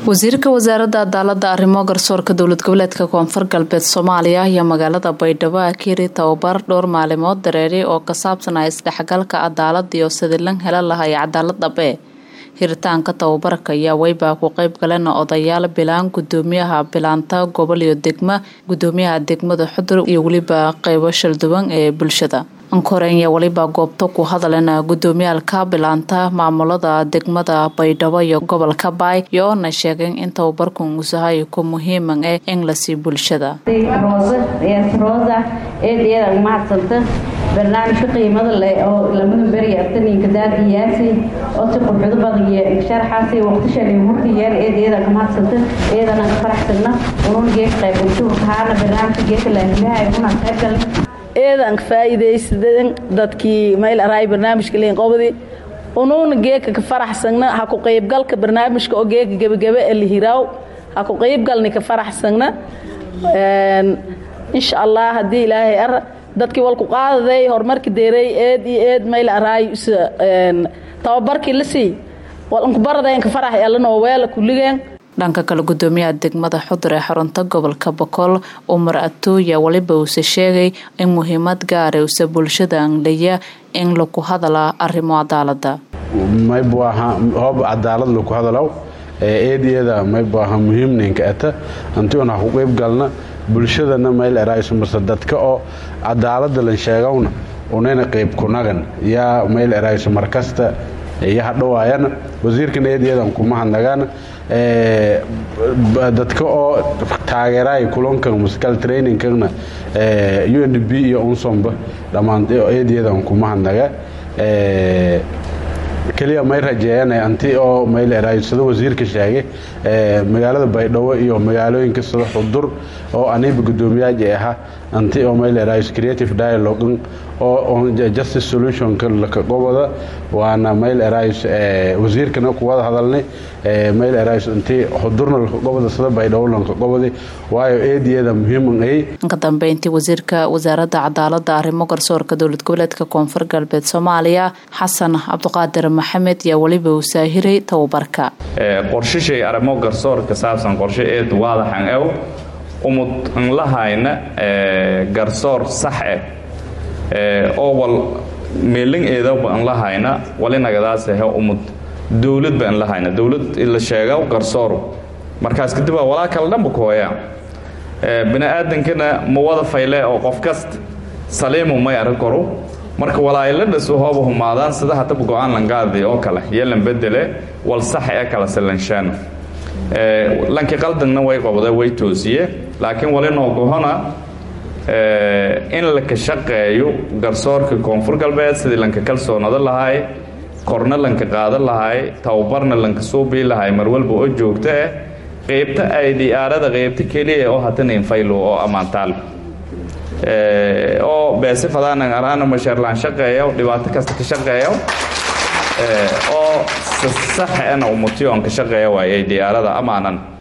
wasiirka wasaaradda cadaalada arrimo garsoorka dowlad goboleedka koonfur galbeed soomaaliya ayaa magaalada baydhabo akiri tababar dhowr maalimood dareeray oo ka saabsanaa isdhexgalka cadaalada iyo sidii lan hela lahay cadaalad dhabe hiritaanka tababarka ayaa weybaa ku qeyb galeen odayaal bilaan gudoomiyaha bilaanta gobol iyo degma gudoomiyaha degmada xudur iyo weliba qeybo shalduwan ee bulshada ankorenya weliba goobta ku hadaleen gudoomiyaalka bilaanta maamulada degmada baydhabo iyo gobolka baay iyoona sheegeen in tababarkan uusahay ku muhiiman eh in lasii bulshada roosa eedeeda umahadsanta barnaamijka qiimada leh oo lamada beri aftaninka daadiyaasi oo si qurxudo badan iyo sharaxaasi waqtishan hurtiyeen eedeeda umahadsanta eedana ka faraxsana unun geek qayb usuurkahaana barnaamijka geeka laahilaha una qaybgal eedan faa'iidaysadan dadkii mayl araay barnaamijka liin qobdi unuuna geeka ka faraxsagna ha ku qaybgalka barnaamijka oo geeka gebagabe ee lihiraaw ha ku qaybgalni ka faraxsagna insha allah haddii ilaahay ar dadkii walku qaadaday horumarka deeray eed iyo eed mayl araay tababarkii la sii walankubaradayn ka farax allanoo weela kulligeen dhanka kale gudoomiyaha degmada xudur ee xarunta gobolka boqol umar atooya weliba uuse sheegay in muhiimad gaara usa bulshada anglaya in laku hadalaa arrimo cadaalada hoob cadaalad laku hadalaw eedyada maybaha muhiimninka ata antiun ha ku qeyb galna bulshadana mayl eraysumase dadka oo cadaalada lan sheegawna unayna qeyb kunagan yaa mayl erayso markasta iyo hadhawaayana wasiirkana eedyadan kuma hadnagaana dadka oo taageeraay kulankan musical trainingkana u n b iyo unsomba dhammaan eedyadan kuma hadnaga keliya may rajeeyana anti oo mayleeraay sida wasiirka sheegay magaalada baydhabo iyo magaalooyinka sida xudur oo aniba gudoomiyaaji ahaa anti oo mayleeraay creative dialogue oo justice solutionka laka qobada waana mayleeraay wasiirkana kuwada hadalnay mayleeraay anti xudurna laka qobada sida baydhabo lanka qobadi waayo eediyada muhiiman ay ka dambeyntii wasiirka wasaaradda cadaalada arrimo garsoorka dowlad goboleedka koonfur galbeed soomaaliya xasan cabdiqaadir maxamed yaa weliba uu saahiray tababarka qorshishay arrimo garsoor ka saabsan qorshe eed waadaxan ew umud nlahayna garsoor sax eh oo wal meelin eedawba nlahayna walinagadaasah umud dowladba nlahayna dowlad la sheega garsoor markaas kadib walaa kala dhanba kuhooya bini aadankana ma wada fayle oo qof kasta saliimu may arrin karo marka walaaila dhasu hooba humaadaan sida hadaba go-aan langaadi oo kale yeelan bedele wal sax ee kala silanshaana lankii qaldagna way qobda way toosiye laakiin walinoo gohona in laka shaqeeyo garsoorka koonfur galbeed sidii lanka kalsoonado lahay korna lanka qaadan lahay tababarna lanka suubii lahay marwalba oo joogto ah qeybta ay diyaarada qeybta keliya oo hatan infaylo oo ammaantaal oo beese fadaanan araana masheerlaan shaqeeyo dhibaato kasta ka shaqeeyo oo saxana umutiyoon ka shaqeeya waayay diyaarada amaanan